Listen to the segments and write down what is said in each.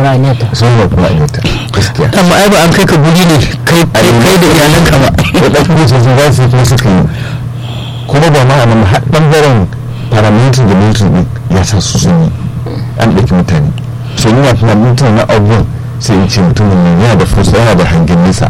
babbar aniyarta sun babbar aniyarta gaskiya amma ai ba an kai ka guri ne kai kai kai da iyalanka ba waɗanda su su za su yi kuma suka yi kuma ba ma a nan har ɓangaren paramilitary da military ɗin ya sa su sun yi an ɗauki mutane so yana tunanin tunanin abubuwan sai in ce mutumin nan yana da fusa yana da hangen nesa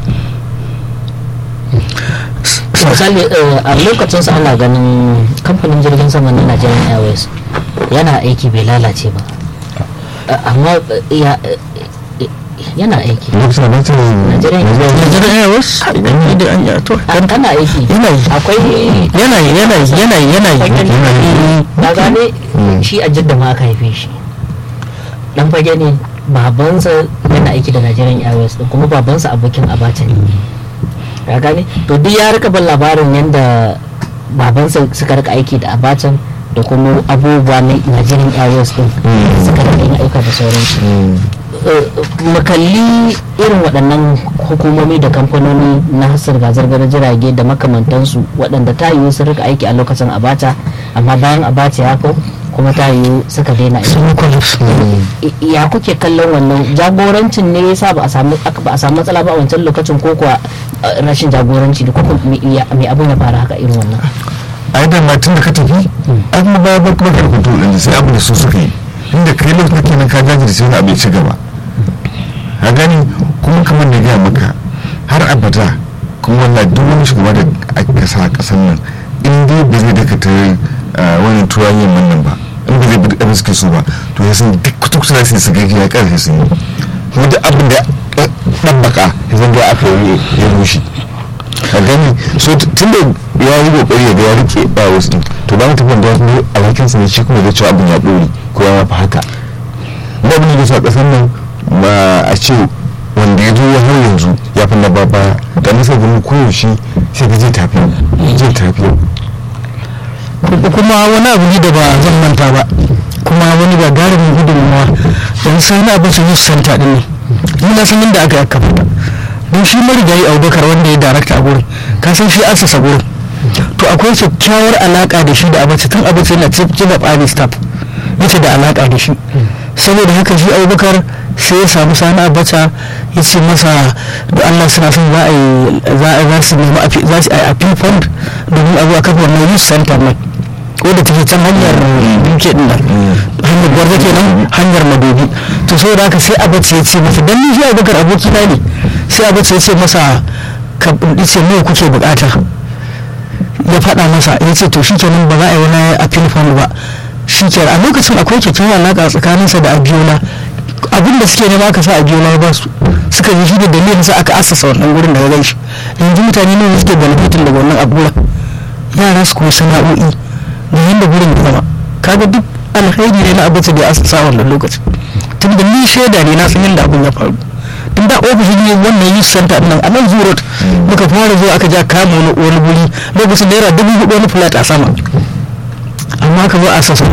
misali eh, a lokacin sa ana ganin kamfanin jirgin sama na Nigerian Airways yana aiki bai lalace ba Eh, amma eh, ya eh, eh, yana aiki lokacin da mutum Nigerian Nigerian Airways da an yi to An- ana aiki yana yi akwai yana yi yana yi yana yi yana yi yana yi na gane shi a jidda ma aka haife shi dan fage ne babansa yana aiki da Nigerian Airways din kuma babansa abokin abacha ne ya gane to duk ya rika ban labarin yadda babansa suka rika aiki da abacha da kuma abubuwa na Nigerian Airways din suka rika yin aika da sauransu makalli irin waɗannan hukumomi da kamfanoni na zirga-zirgar jirage da makamantansu waɗanda ta yiwu sun rika aiki a lokacin abacha amma bayan abacha ya kau kuma ta yiwu suka daina aiki sun collapse I- ya kuke kallon wannan jagorancin ne yasa ba a samu aka- ba a samu matsala ba a wancan lokacin ko kuwa eh, rashin jagoranci da kuma me ya- me abin ya fara haka irin wannan a yi dama tun da ka tafi an kuma bayan ba kuma karfi to ɗin sai abu da su suka yi inda kai lokacin da kenan ka jajirce wani abu ya ci gaba a gani kuma kamar da gaya maka har abada kuma wannan duk wani shugaba da aka sa a ƙasar nan in dai ba zai dakata wani turan yin nan ba in ba zai bi abin suke so ba to ya san duk kuta kusa su su gaji ya ƙarfi sun yi kuma duk abin da ɗabbaka ya zan da aka yi ya rushe a gani so tun da ya yi kokari ya ga ya rike ba wasu din to ba mu tafi da wasu alhakin sa ne shi kuma zai cewa abin ya dore ko ya mafi haka ba abin da ya sa kasan nan ba a ce wanda ya zo har yanzu ya fi na baba da nasa gani koyaushe sai ka je tafi je tafi kuma wani abu ne da ba zan manta ba kuma wani gagarumin gudunmawa don sai na abin su yi santa din ne ni na san inda aka yi aka fita don shi marigayi abubakar wanda ya darakta a gurin ka san shi asasa gurin to akwai kyakkyawar alaka da shi da abace tun abace yana cikin da staff yace da alaka da shi saboda haka shi abubakar sai ya samu sani abacha ya ce masa da allah suna son za a yi za a za su nemi a za su yi a fund domin a zo a kafa wannan youth center nan wadda take can hanyar duke din nan hanyar gwarza kenan hanyar madobi to saboda haka sai abacha ya ce masa dan ni shi abubakar abokina ne sai abacha ya ce masa ka ce nawa kuke bukata ya faɗa masa ya ce to shikenan ba za a yi wani appeal fund ba shikenan a lokacin akwai kyakkyawar alaƙa tsakaninsa da abiola abin da suke nema aka sa abiola ya ba su suka yi shi da dalilin sa aka asasa wannan gurin da ya gan shi yanzu mutane ne suke benefitin daga wannan abula yara su kuma sana'o'i da yadda gurin ya zama kaga duk alkhairi ne na abin da ya asasa wannan lokacin tun da ni shaida ne na san yadda abin ya faru tun da ofishin ne wannan youth center nan a nan zurot muka fara zuwa aka ja kama wani wani guri lokacin naira dubu hudu wani flat a sama amma ka zo a sassa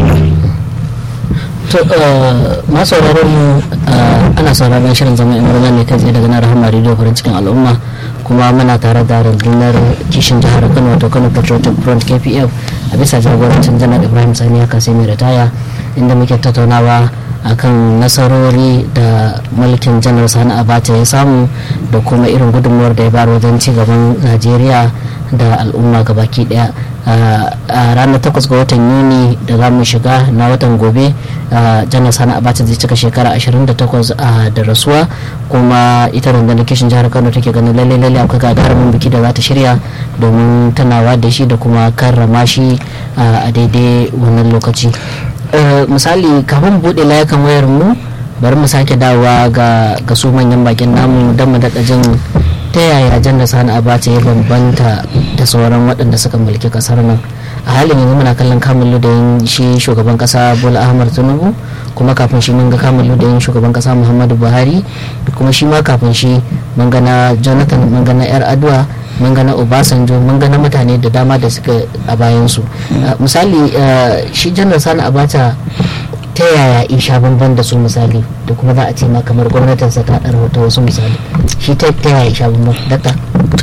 to masu sauraron mu ana sauraron shirin zama in ne kai tsaye daga nan rahama radio farin cikin al'umma kuma muna tare da rundunar kishin jihar kano wato kano patriotic front kpf a bisa jagorancin janar ibrahim sani haka sai mai ritaya inda muke tattaunawa akan nasarori da mulkin janar sani abacha ya samu da kuma irin gudunmuwar da ya bayar wajen ci gaban najeriya da al'umma gabaki daya a ranar 8 ga watan yuni da za mu shiga na watan gobe janar sani abacha zai cika shekara 28 da rasuwa kuma ita rundunar kishin jihar kano take ganin lalle lalle akwai gagarumin biki da za ta shirya domin tunawa da shi da kuma karrama shi a daidai wannan lokaci misali kafin buɗe layukan wayar mu bari mu sake dawowa ga su manyan bakin namu don mu daɗa jin ta yaya jan da sani abacha ya bambanta da sauran waɗanda suka mulki kasar nan a halin yanzu muna kallon kamun ludayin shi shugaban kasa bola ahmad tinubu kuma kafin shi mun ga kamun ludayin shugaban kasa muhammadu buhari kuma shi ma kafin shi mun ga na jonathan mun ga na yar adua mun ga na obasanjo mun ga na mutane da dama da suka a bayansu misali shi janar sani abacha ta yaya in sha bamban da su misali da kuma za a ce ma kamar gwamnatinsa ta ɗara wata wasu misali shi ta yaya in sha bamban dakta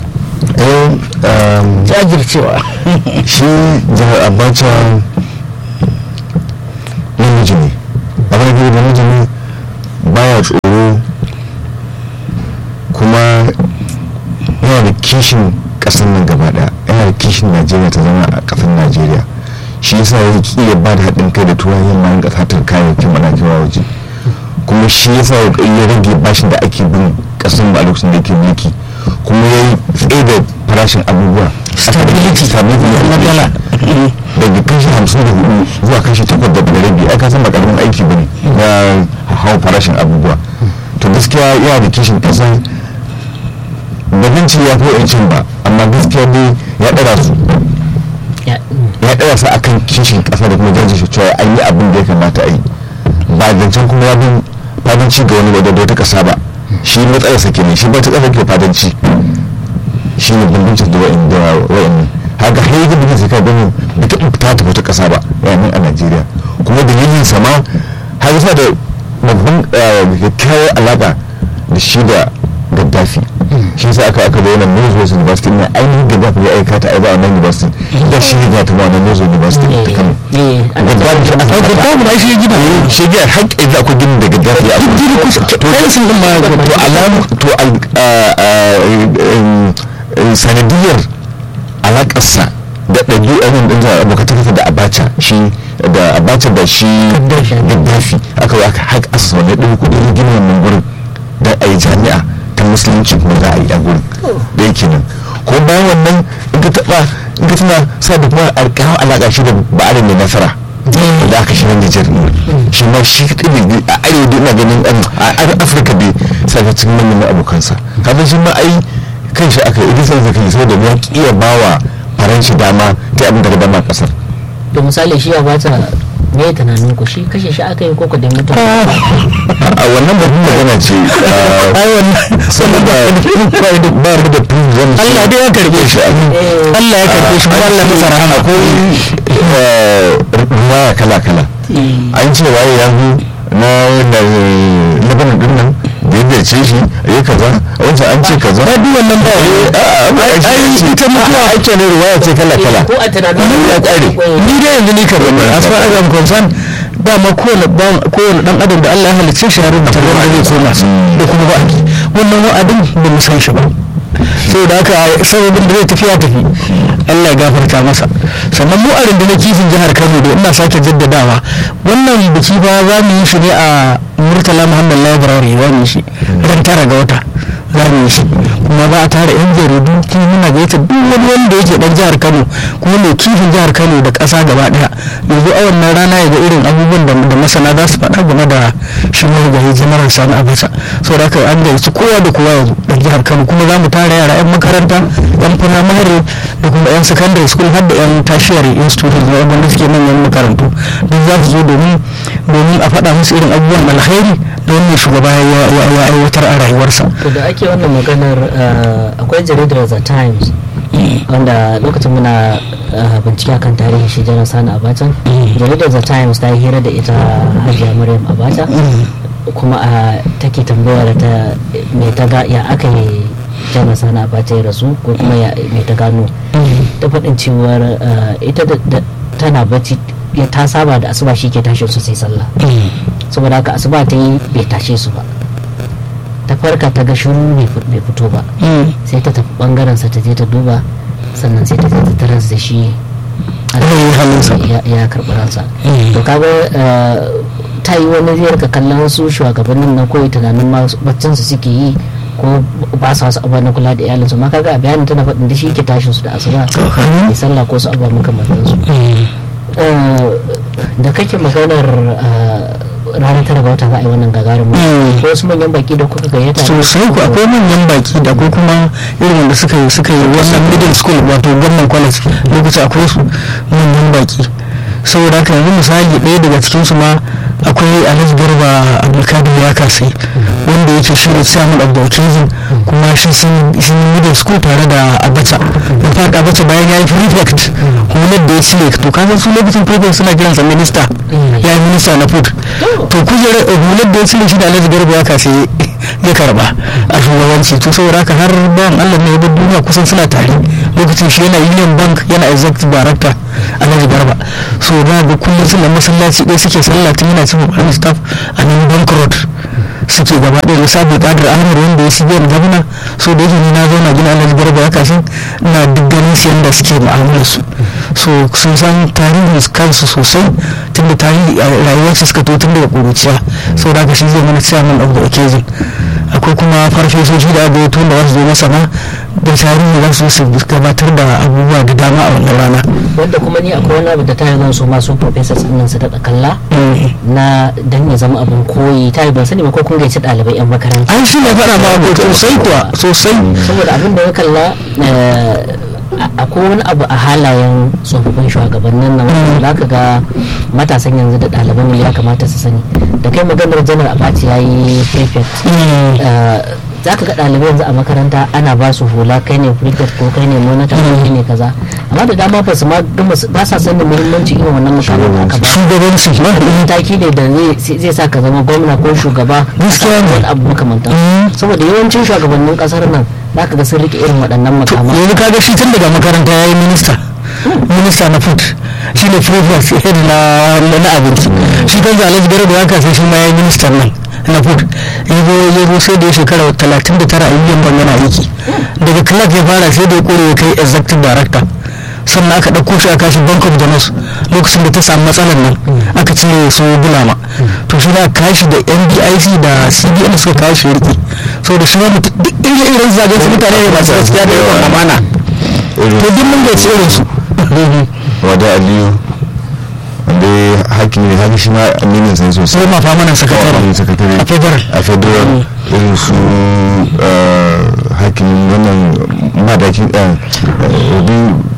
jajircewa shi jihar abacha namiji ne abin da namiji ne baya tsoro kishin ƙasar nan gaba ɗaya yana da kishin najeriya ta zama a ƙasar najeriya shi yasa ya ki ya ba da haɗin kai da turayen yamma rinka satar kayayyakin mana kewa waje kuma shi yasa ya rage bashin da ake bin ƙasar mu a lokacin da yake mulki kuma ya yi tsaye da farashin abubuwa Stability. stability Na dala. daga kashi hamsin da hudu zuwa kashi takwas da rabi ai ka san ba karamin aiki bane na hawa farashin abubuwa to gaskiya yana da kishin kasa ba zan ce ya fi yancin ba amma gaskiya dai ya ɗara su Ya- ya ɗara su akan kishin kasa da kuma jajirce cewa an yi abin da ya kamata a yi ba zancen kuma ya bin fadanci ga wani wadda wata kasa ba shi matsalarsa kenan shi ba ta kasa ke fadanci shi ne bambancin da wa'in da wa'in haka har yanzu mutum sai ka gani bai taɓa fita ta wata ƙasa ba yayin a najeriya kuma dalilin sama har yasa da babban kyakkyawar alaƙa da shi da gaddafi shi yasa aka aka bayyana Northwest University na ainihin gaddafi ya aika ta aiba a wannan university da shi ne ya taɓa wannan Northwest University ta kano eh, ana gaddafi shi aka Ai, faɗa. Gaddafi ba shi ya gina. shi gina har yanzu akwai ginin da gaddafi ya Duk gini kusa. Fensin ɗin ma ya gina. to alamu to al- a- a- em, em, sanadiyar alakarsa da ɗabi'ar ɗin zuwa abokatarsa da abacha shi da abacha da shi gaddafi aka yi aka haƙa asa wani ɗin kuɗin gina wannan gurin don a yi jami'a ta musulunci kuma za a yi a gurin da yake nan ko bayan wannan in ka taɓa in ka tuna sa da kuma alƙawar alaƙa shi da ba'arin da nasara da aka shiga Nijar ne shi ma shi kaɗai ne a arewa da ina ganin ɗan a Afirka bai sa ta cikin manyan abokansa kafin shi ma ai kan shi aka yi sai zaka yi saboda ya kiya bawa faranshi dama ta abin daga dama ƙasar to misali shi ya bata me ya tunanin ku shi kashe shi aka yi koko da mutum a wannan babban magana ce Ai, wannan. sannan ba ba da ba da proof zan ce Allah dai ya karbe shi. Eh, Allah ya karbe shi kuma Allah masa rahama. akwai ruwaya kala kala an ce waye ya zo na labanin din nan da ya ce shi ya kaza wancan an ce kaza Ba duk wannan ba. ai ita mutuwa ake ne ruwaya ce kala kala ko a tunanin ya kare ni dai yanzu ni kan as far as I'm concerned dama kowane ba- kowane dan adam da Allah ya halicce shi ya rubuta wanda zai koma da kuma ba'adi wannan wa'adin ba mu san shi ba sai da haka sababin da zai tafi ya tafi Allah ya gafarta masa sannan mu a rundunar kifin jihar Kano da ina sake jaddadawa wannan biki ba za mu yi shi ne a Murtala Muhammad Library za mu yi shi ran tara ga wata za mu yi shi kuma ba a tara yan jaridu kuma muna gaita duk wani wanda yake dan jihar Kano kuma mai kifin jihar Kano da ƙasa gaba daya yanzu a wannan rana ya ga irin abubuwan da da masana za su faɗa game da shi marigayi jamarar sani abacha saboda haka an gaisu kowa da kowa yanzu da jihar Kano kuma za mu tara yara yan makaranta yan firamare da kuma yan secondary school har da yan tertiary institutions na wanda suke manyan makarantu duk za su zo domin domin a faɗa musu irin abubuwan alkhairi da wannan shugaba ya ya- ya aiwatar a rayuwarsa to da ake wannan maganar eh, akwai jaridar the times wanda lokacin muna eh, bincike kan tarihin shi janar sani abacha jaridar the times ta yi hira da ita hajiya maryam abacha kuma a take tambayar ta me ta ga ya aka yi janar sani abacha ya rasu ko kuma ya me ta gano ta faɗin cewar eh, ita da- da- tana bacci ya ta saba da asuba shi ke tashin su sai sallah saboda haka asuba ta yi bai tashe su ba ta farka ta ga shiru bai fi- bai fito ba sai ta tafi bangaren sa ta je ta duba sannan sai ta je ta taras da shi Rai halinsa. ya- ya karɓi ransa to kaga eh, ta yi wani zai rika kallon su shugabannin na koyi tunanin ma baccin su suke yi ko ba su wasu abubuwa na kula da iyalinsu ma kaga a bayanin tana faɗin da shi ke tashin su da asuba ya sallah ko su abubuwa makamantan su da kake maganar eh, ranar tara ga wata za a yi wannan gagarumin Mm. ko wasu manyan baki da kuka gayyata ne? sosai ku akwai manyan baki da akwai kuma irin wanda suka yi suka yi wannan middle school wato gwamnan college lokaci akwai su manyan baki saboda haka yanzu misali ɗaya daga cikin su ma akwai alhaji garba abdulkadir ya kasai wanda yake shi ne chairman of the occasion kuma shi sun sun yi middle school tare da abacha in fact abacha bayan ya yi prefect hular da ya cire to kasan su lokacin prefect suna kiransa minista ya yi minista na food to kujerar hular da ya cire shi da alhaji garba ya kasai ya karba a shugabanci to saboda haka har bayan allah ne ya bar duniya kusan suna tare lokacin shi yana union bank yana executive director alhaji garba so da ga kullum suna masallaci ɗaya suke sallah tun yana cikin wani staff a nan bank road suke gaba ɗaya misali kadar ahmad wanda ya shige gwamna so da yake ni na zauna gina alhaji garba ya kashin ina duk ganin su yadda suke mu'amalar su so sun san tarihin kansu sosai tun da tarihi a rayuwar su suka to tun daga ƙuruciya so da haka shi zai mana chairman of the occasion akwai kuma farfesoshi da aka tun da wasu zo masa ma da tarihi za su su gabatar da abubuwa da dama a wannan rana wanda kuma ni akwai wani abu da ta yi zan so masu professors ɗin su daɗa kalla na dan ya zama abin koyi ta yi ban sani ba ko kun gaici ɗalibai 'yan makaranta an shi ne faɗa ma abu sosai kuwa sosai saboda abin da ya kalla akwai wani abu a halayen tsofaffin shugabannin nan za ka ga matasan yanzu da ɗaliban mu ya kamata su sani da kai maganar janar abaci ya yi prefect za ka ga ɗalibai yanzu a makaranta ana ba su hula kai ne prefect ko kai ne monitor ko kai ne kaza amma da dama ba su ma ba sa sanin muhimmanci irin wannan mukamin da aka ba shugabanci ba mataki ne da zai sa ka zama gwamna ko shugaba Gaskiya ne. wani abu makamantan saboda yawancin shugabannin kasar nan za ka ga sun rike irin waɗannan makaman yanzu kaga shi tun daga makaranta ya yi minista minista na food shi ne prefect head na na abinci shi kan alhaji garba ya kasa shi ma ya yi ministan nan na food ya zo ya zo sai da ya shekara talatin da tara a yi ban yana aiki daga clark ya fara sai da ya kore ya kai executive director sannan aka ɗauko shi a kashi bank of jamus lokacin da ta samu matsalar nan aka cire su bulama to shi da kashi da ndic da cbn suka kawo shi riki saboda shi ma mutum duk irin irin zagen su mutane ne masu gaskiya da yawan amana to duk mun gaci irin su wada aliyu wanda ya hakimi ne haka shi ma aminin sai sosai sai ma fa mana sakatare Wani sakatare a federal a federal irin su eh, hakimin wannan madakin ɗan obi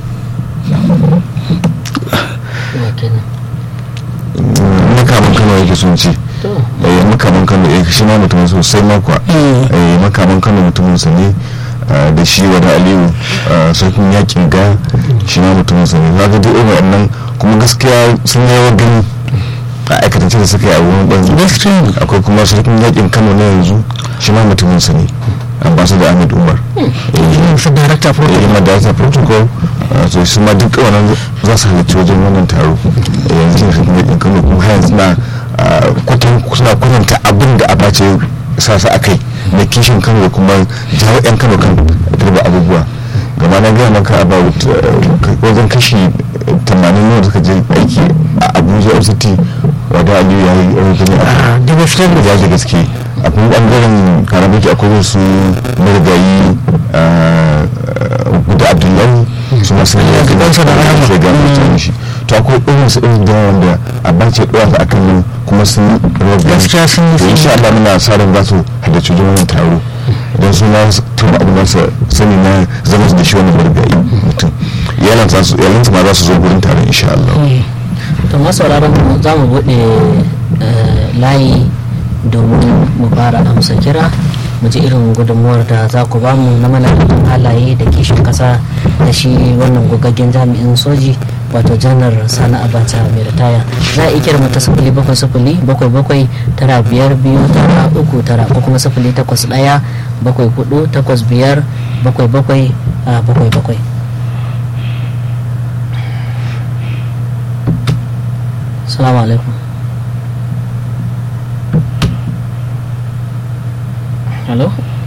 makaman kano yake sun ce to eh makaman kano eh shi ma mutumin sosai makwa eh makaman kano mutumin sa ne ah, da shi wani aliyu ah, sarkin yakin ga shi ma mutumin sa ne kaga duk irin wannan kuma gaskiya sun yi gani a aikatance da suka yi a wurin banzu gaskiya ne akwai kuma sarkin yakin kano na yanzu shi ma mutumin sa ne ambassador ahmed umar eh su director for yi ma data protocol uh, so su ma duk wannan za su halarci wajen wannan taro Eh, yanzu ne kuma yakin kano kuma har yanzu na uh, kwatan suna kwatanta abin da a bace sa su akai da kishin kano da kuma jawo yan kano kan turba abubuwa gama na gaya maka about uh, wajen kashi 80 ne suka je aiki a abuja fct wadda aliyu ya yi rukuni a da gaskiya ne ya da gaske akwai bangaren karamaki akwai su marigayi guda abdullahi su masu ne ya gabansa da rahama. sai ga mutane shi to akwai irin su irin da wanda a bace ɗora su akan nan kuma sun rawar gani Gaskiya sun yi to insha Allah muna sa ran za su halarci wajen wannan taro idan su ma su tuna abin da su sani na zama su da shi wannan marigayi mutum iyalansa su iyalansa ma za su zo gurin taron insha Allah to masauraran mu za mu buɗe eh, layi domin mu fara amsa kira mu ji irin gudunmuwar da za ku bamu na malamin halaye da kishin kasa da shi wannan gogaggen jami'in soji wato janar sani abacha mai ritaya za a iya kira mata sifili bakwai sifili bakwai bakwai tara biyar biyu tara uku tara ko kuma sifili takwas ɗaya bakwai hudu takwas biyar bakwai bakwai a bakwai bakwai salamu alaikum hello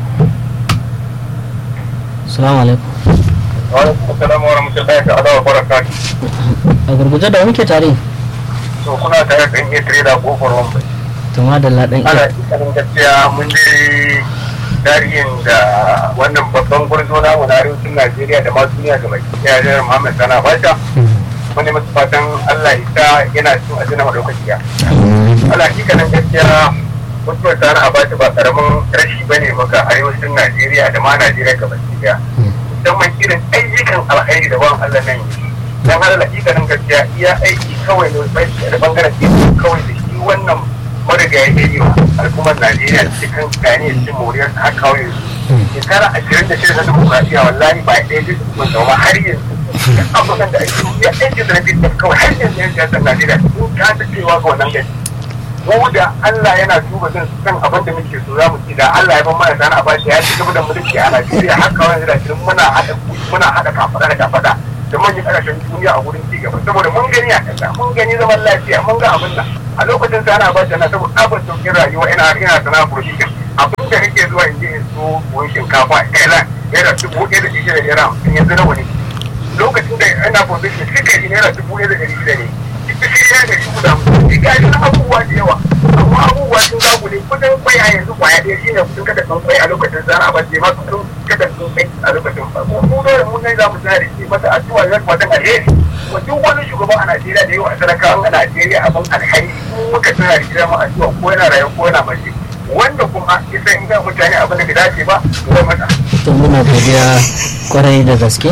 salamu alaikum Assalamu warahmatullahi ta'ala wa barakatuh. a gurguje da muke tare To kuna tare da iya tare da kofar wambai. tuma da ladan Ana iya ikanin gaskiya mun je tarihin da wannan babban gwarzo namu na arewacin Najeriya da ma duniya ga baki daya da Muhammad Sana Basha. Mun ne masu fatan Allah ya sa yana cin ajina madaukakiya. Ana ikanin gaskiya mutuwar Sana Abacha ba karamin rashi bane maka arewacin Najeriya da ma Najeriya ga baki daya. Musamman irin ayyukan alkhairi da ban Allah nan yi. dan har hakikanin gaskiya iya aiki kawai ne bai da bangaren ilimi kawai da shi wannan marigayi ya yi wa al'ummar najeriya cikin gane cin moriyar ta kawo yanzu shekara ashirin da shida na dimokuraɗiyya wallahi ba ɗaya da su wanda ba har yanzu abubuwan da ake ya aiki da rabi da kawai har yanzu yan siyasar najeriya sun kasa cewa ga wannan gari mu da Allah yana duba zan san abin da muke so za mu ci da Allah ya ban mana sana a bashi ya ci gaba da mulki a Najeriya har kawai da shirin muna haɗa muna haɗa kafaɗa da kafaɗa da manyan ƙasashen duniya a wurin ci gaba saboda mun gani a kasa mun gani zaman lafiya mun ga abin nan a lokacin sa ana bada na saboda abin sauƙin rayuwa ina ina sana production abin da nake zuwa in je in so buhun shinkafa a Thailand naira dubu ɗaya da ɗari da naira hamsin yanzu nawa ne lokacin da ina production suka yi naira dubu ɗaya da ɗari shida ne ita shi ya da dubu da hamsin ga shi abubuwa da yawa amma abubuwa sun zagu ne kudin kwai a yanzu kwaya ɗaya shine kudin kada sun kwai a lokacin sa ana bace ma kudin kada sun kwai a lokacin ba ko mu dole mun ne za mu tsaya da shi masa addu'a ya kuma dan alheri wa duk wani shugaba a Najeriya da yawa talakawa a Najeriya abin alheri muka tsaya da shi mu addu'a ko yana rayuwa ko yana mace wanda kuma isa in ga mutane abin da bai dace ba ko mata to muna godiya kwarai da gaske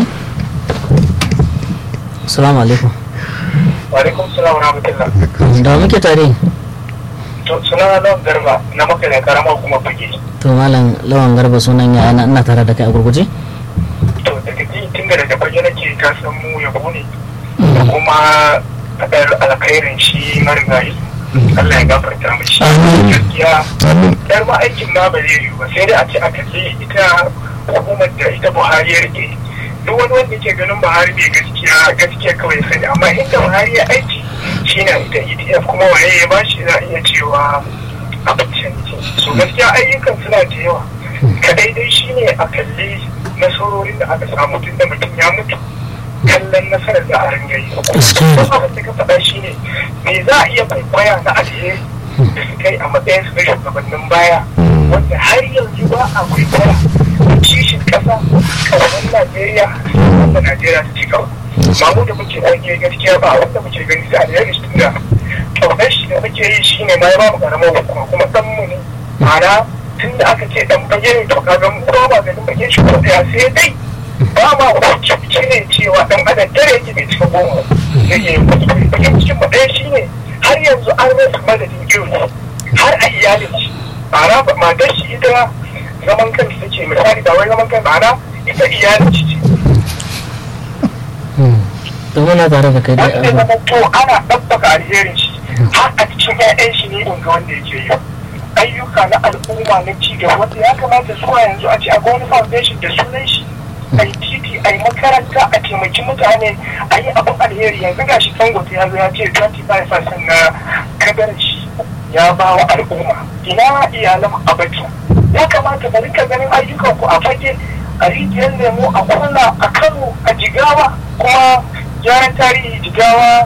assalamu alaikum wa alaikum salam wa rahmatullah da muke tare to suna nan garba na maka da karama kuma fage to malam lawan garba sunan ya ina tare da kai a gurguje to daga ji tun da daga fage nake ka san mu yabo ne da kuma fadar alkhairin shi marigayi Allah ya gafarta mishi gaskiya yar ma aikin ma ba zai yiwu ba sai dai a ce a kalli ita hukumar da ita Buhari ya rike duk wani wanda ke ganin Buhari bai gaskiya gaskiya kawai sani amma inda Buhari ya aiki shi na ita EDF kuma waye ya bashi za a iya cewa abincin so gaskiya ayyukan suna da yawa kadai dai shine a kalli nasarorin da aka samu tun da mutum ya mutu kallon nasarar da a ringa yi kuma abin da ka faɗa shine me za a iya kwaikwaya na alheri da su kai a matsayin su na shugabannin baya wanda har yanzu ba a kwaikwaya kishin ƙasa ƙasar Najeriya wanda Najeriya ta ci gaba mamu da muke aiki gaskiya ba wanda muke gani sai alheri tun da ƙaunar shi da muke yi shine ma ya ba mu ƙaramar hukuma kuma ɗan mu ne ma'ana tun da aka ce ɗan fage ne to kaga mu ba ba ganin fage shi ko ɗaya sai dai ba ma hukunci ne cewa dan adam dare yake bai cika goma zai yi kuskure bakin cikin mu ɗaya shine har yanzu an rasa madadin iri har a iyalin shi ma'ana matar shi ita zaman kanta take misali ba wai zaman kanta ma'ana ita iyalin shi ce to muna tare da kai wanda dai ya zama to ana ɗabbaka alherin shi har a cikin 'ya'yan shi ne in ga wanda yake yi ayyuka na al'umma na ci gaba wanda ya kamata zuwa yanzu a ce a wani foundation da sunan shi a yi titi a yi makaranta a taimaki mutane a yi abin alheri yanzu ga shi dangote ya zo ya ce 25% na kadarar shi ya ba wa al'umma ina iyalan abacha ya kamata mu rika ganin ayyukan ku a fage a rijiyar lemo a kurna a kano a jigawa kuma gyaran tarihi jigawa